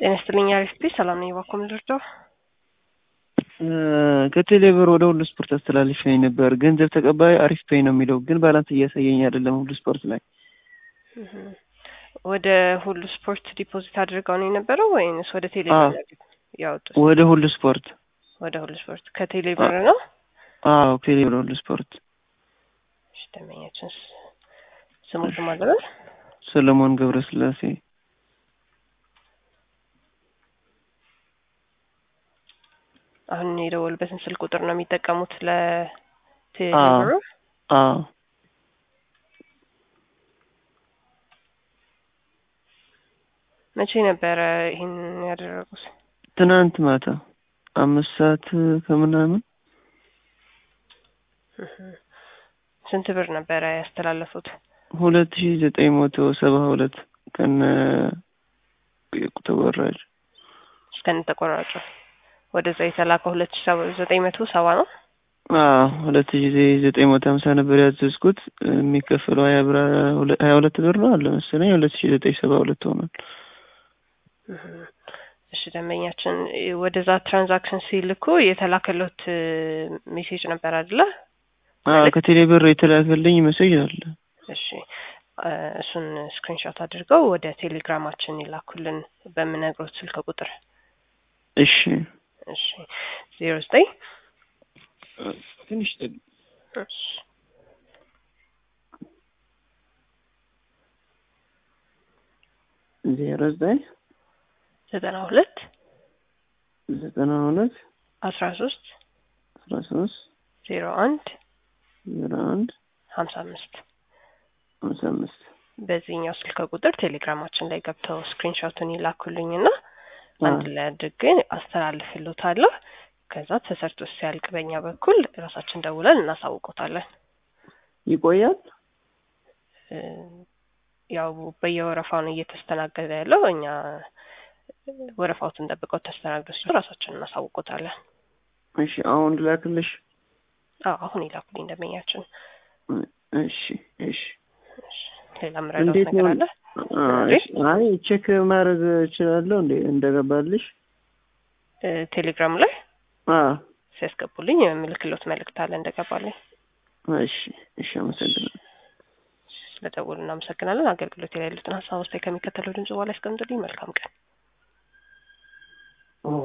ጤና ይስጥልኝ አሪፍ ፒ ሰላም ነኝ። እባክዎ ምንድርደው? ከቴሌብር ወደ ሁሉ ስፖርት አስተላልፈኝ ነበር። ገንዘብ ተቀባይ አሪፍ ፔይ ነው የሚለው ግን ባላንስ እያሳየኝ አይደለም። ሁሉ ስፖርት ላይ ወደ ሁሉ ስፖርት ዲፖዚት አድርገው ነው የነበረው ወይንስ ወደ ቴሌብር ያወጡት? ወደ ሁሉ ስፖርት ወደ ሁሉ ስፖርት ከቴሌብር ነው? አዎ ቴሌብር ሁሉ ስፖርት። እሺ ደንበኛችን ስሙት ማለት ሰለሞን ገብረስላሴ አሁን የደወሉበትን ስልክ ቁጥር ነው የሚጠቀሙት ለቴሌብሩ? አዎ መቼ ነበረ ይህን ያደረጉት? ትናንት ማታ አምስት ሰዓት ከምናምን። ስንት ብር ነበረ ያስተላለፉት? ሁለት ሺ ዘጠኝ መቶ ሰባ ሁለት ከነ ተወራጅ እስከነ ተቆራጩ ወደዛ የተላከው ሁለት ሺ ዘጠኝ መቶ ሰባ ነው። አዎ ሁለት ሺ ዘጠኝ መቶ ሀምሳ ነበር ያዘዝኩት። የሚከፈለው ሀያ ብር ሀያ ሁለት ብር ነው አለ መሰለኝ። ሁለት ሺ ዘጠኝ ሰባ ሁለት ሆኗል። እሺ ደንበኛችን ወደዛ ትራንዛክሽን ሲልኩ የተላከሎት ሜሴጅ ነበር አይደለ? ከቴሌ ብር የተላከልኝ ሜሴጅ አለ። እሺ እሱን ስክሪንሾት አድርገው ወደ ቴሌግራማችን ይላኩልን በምነግሮት ስልክ ቁጥር። እሺ እሺ ዜሮ ዘጠኝ ትንሽ ዜሮ ዘጠኝ ዘጠና ሁለት ዘጠና ሁለት አስራ ሶስት አስራ ሶስት ዜሮ አንድ ዜሮ አንድ ሀምሳ አምስት ሀምሳ አምስት በዚህኛው ስልክ ቁጥር ቴሌግራማችን ላይ ገብተው ስክሪንሾቱን ይላኩልኝና አንድ ላይ አድርጌ አስተላልፍልዎታለሁ። ከዛ ተሰርቶ ሲያልቅ በእኛ በኩል ራሳችን ደውለን እናሳውቆታለን። ይቆያል። ያው በየወረፋው ነው እየተስተናገደ ያለው። እኛ ወረፋዎትን ጠብቀው ተስተናግደው ሲሉ ራሳችን እናሳውቆታለን። እሺ አሁን ላክልሽ? አዎ አሁን ይላኩልኝ ደንበኛችን። እሺ እሺ ሌላ ምረዳት ነገር አለ? አይ ቼክ ማድረግ እችላለሁ እንዴ እንደገባልሽ? ቴሌግራም ላይ አዎ ሲያስገቡልኝ የምልክሎት መልእክት አለ እንደገባልኝ። እሺ እሺ አመሰግናለሁ። ስለደወሉ እናመሰግናለን። አገልግሎት ላይ ያሉትን ሀሳብ ውስጥ ከሚከተለው ድምጽ በኋላ ያስቀምጡልኝ። መልካም ቀን።